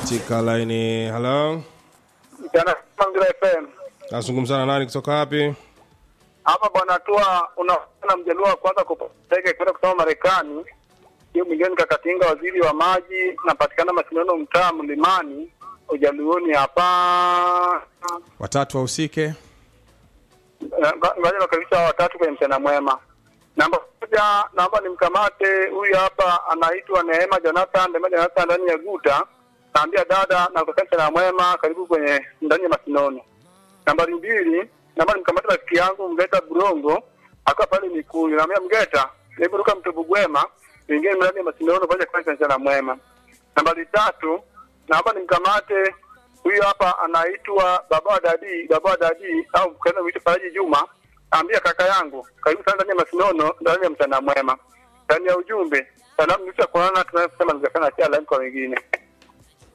katika laini. Hello, Mchana Mangira FM. nazungumza na nani kutoka wapi? Hapa bwana tua unaona mjaluo wa kwanza kupeleka kwenda kusoma Marekani. Hiyo milioni kakatinga waziri wa maji napatikana Masinono mtaa Mlimani ujaluoni hapa. Watatu wahusike. Ngoja nakaribisha hao watatu kwenye mchana mwema. Namba moja, naomba nimkamate huyu hapa, anaitwa Neema Jonathan, Neema Jonathan ndani ya Guta. Naambia dada na kwa mchana mwema, karibu kwenye ndani ya Masinono. Nambari mbili, naomba nimkamate rafiki yangu Mgeta Burongo, akiwa pale Mikuyu. Naambia Mgeta, hebu ruka mto Bugwema, ingie ndani ya Masinono pamoja kwa mchana mwema. Nambari tatu, naomba nimkamate huyu hapa anaitwa baba wa dadi, baba wa dadi au kaenda kuitwa Faraji Juma. Ambia kaka yangu, karibu sana ndani ya Masinono, ndani ya mchana mwema. Ndani ya ujumbe, salamu nisha kuonana tunayosema ningefanya kia live kwa wengine.